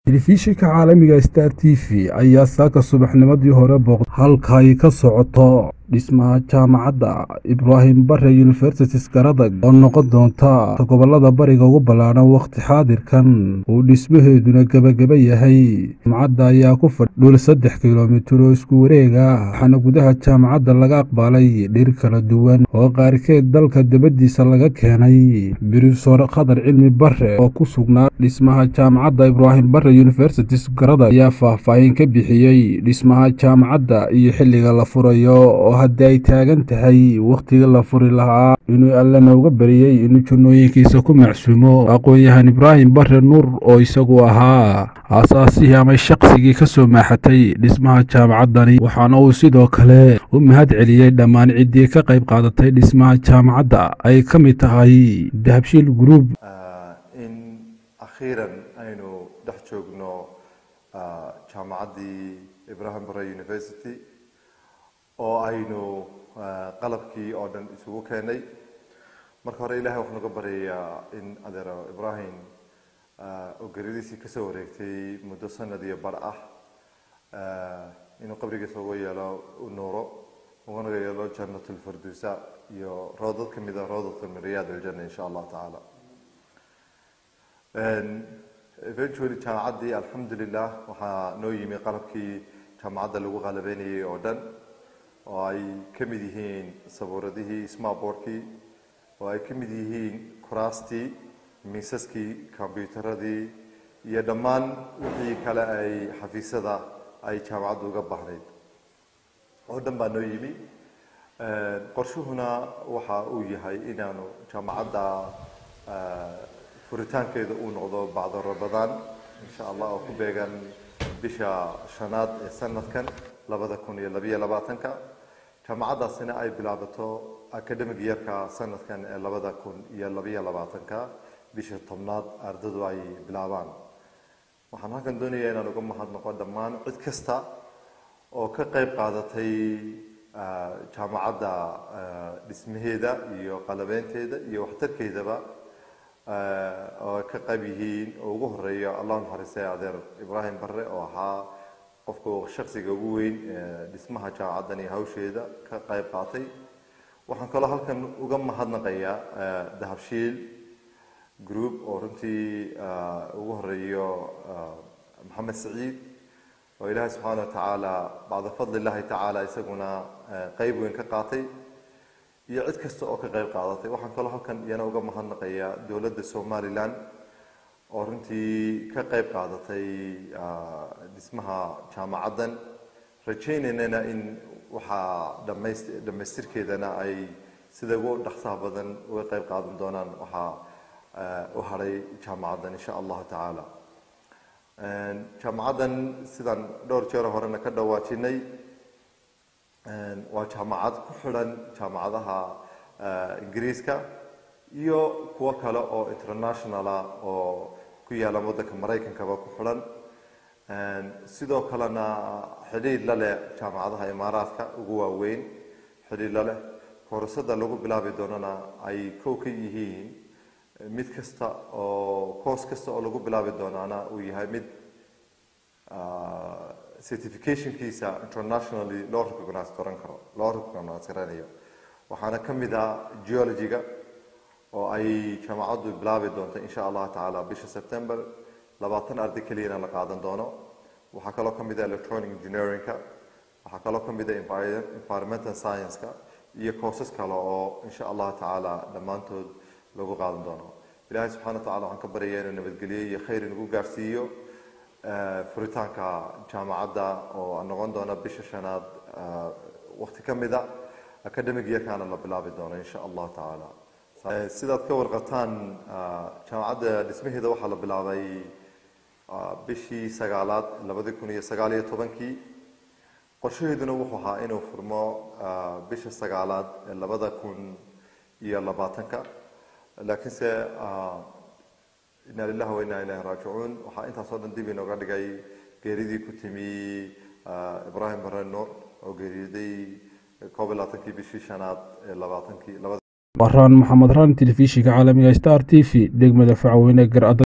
telefishinka caalamiga star t v ayaa saaka subaxnimadii hore booqday halka ay ka socoto dhismaha jaamacadda ibraahim bare universitis garadag oo noqon doonta gobolada bariga ugu ballaadhan wakhti xaadirkan uu dhismaheeduna gebageba yahay jaamacadda ayaa ku fadhi dhul saddex kilomitir oo isku wareega waxaana gudaha jaamacadda laga aqbalay dhir kala duwan oo qaarkeed dalka dabadiisa laga keenay brofesor khadar cilmi bare oo ku sugnaa dhismaha jaamacadda ibraahim bare universitis garadag ayaa faahfaahin ka bixiyey dhismaha jaamacadda iyo xilliga la furayo oo haddii ay taagan tahay wakhtiga la furi lahaa inuu allana uga bariyey inuu jannooyinkiisa ku macsuumo aqoon-yahan ibraahim bare nuur oo isagu ahaa aasaasihii ama shaqsigii ka soo maaxatay dhismaha jaamacaddani waxaana uu sidoo kale u mahad celiyey dhammaan ciddii ka qayb qaadatay dhismaha jaamacadda ay ka mid tahay dahabshiil group in akhiiran aynu dhex joogno jaamacaddii ibrahim bare university oo aynu qalabkii oo dhan isugu keenay marka hore ilahay waxaan uga baryayaa in adeero ibrahim oo geradiisii kasoo wareegtay muddo sanad iyo bar ah inuu qabrigiisa uga yeelo u nuuro ugana yeelo jannat lfardusa iyo roodad ka mida roodadka min riyaad aljanna insha allahu tacaala eventually jaamacaddii alxamdulilah waxaa noo yimi qalabkii jaamacadda lagu qalabeynayay oo dhan oo ay ka mid yihiin sabuuradihii smartboardkii oo ay ka mid yihiin kuraastii miisaskii combyuteradii iyo dhammaan wixii kale ay xafiisyada ay jaamacaddu uga baahnayd oo dhan baa noo yimi qorshuhuna waxa uu yahay inaanu jaamacadda furitaankeeda uu noqdo bacdo rabadaan insha allah oo ku beegan bisha shanaad ee sanadkan labada kun iyo labayo labaatanka jaamacaddaasina ay bilaabato academic yeerka sanadkan ee labada kun iyo labayo labaatanka bisha tobnaad ardadu ay bilaabaan waxaan halkan doonayaa inaan uga mahadnaqo dhammaan cid kasta oo ka qayb qaadatay jaamacadda dhismaheeda iyo qalabeynteeda iyo waxtarkeedaba oo ka qayb yihiin oo ugu horeeya allah naxariistay adeer ibraahim bare oo ahaa qofka shaksiga ugu weyn dhismaha jaamacaddan iyo hawsheeda ka qayb qaatay waxaan kaloo halkan uga mahadnaqayaa dahabshiil group oo runtii ugu horeeyo maxamed saciid oo ilaahay subxaana wa tacaala bacda fadli illahi tacaala isaguna qeyb weyn ka qaatay iyo cid kasta oo ka qayb qaadatay waxaan kaloo halkan iyana uga mahadnaqayaa dowladda somalilan oo runtii ka qayb qaadatay dhismaha jaamacaddan rajaynaynana in waxaa dhamays dhamaystirkeedana ay sida ugu dhaqsaha badan uga qayb qaadan doonaan waxaa u hadhay jaamacaddan insha allahu tacaala jaamacaddan sidaan dhowr jeer horena ka dhawaajinay waa jaamacad ku xidhan jaamacadaha ingiriiska iyo kuwo kale oo internationala oo ku yaala waddanka maraykankaba ku xidhan sidoo kalena xidhiidh la leh jaamacadaha imaaraadka ugu waaweyn xidhiidh la leh koorasada lagu bilaabi doonana ay kow ka yihiin mid kasta oo course kasta oo lagu bilaabi doonaana uu yahay mid certificationkiisa internationally loo recognize garan karo loo recognize garanayo waxaana ka mid ah geologyga oo ay jaamacaddu bilaabi doonto insha allahu tacaala bisha september labaatan arday keliyana la qaadan doono waxaa kaloo ka mid ah electronic engineeringka waxaa kaloo ka mid ah environmental science-ka iyo courses kale oo insha allahu tacaala dhammaantood lagu qaadan doono ilahay subxana wa tacala waxaan ka baryayaa inuu nabadgeliyo iyo khayr inagu gaarsiiyo furitaanka jaamacadda oo noqon doona bisha shanaad wakti ka mida academic yeerkaana la bilaabi doono insha allahu tacaala sidaad ka warqataan jaamacadda dhismaheeda waxaa la bilaabay bishii sagaalaad labadi kun iyo sagaal iyo tobankii qorshaheeduna wuxuu ahaa inuu furmo bisha sagaalaad ee labada kun iyo labaatanka laakiinse ina lilahi wa inaa ilahi raajicuun waxaa intaasoo dhan dib inooga dhigay geeridii ku timi ibraahim bare nuur oo geeriyooday koob iyo labaatankii bishii shanaad ee labaatankii labada baraan maxamed raan telefishinka caalamiga star t v degmada facweyne gar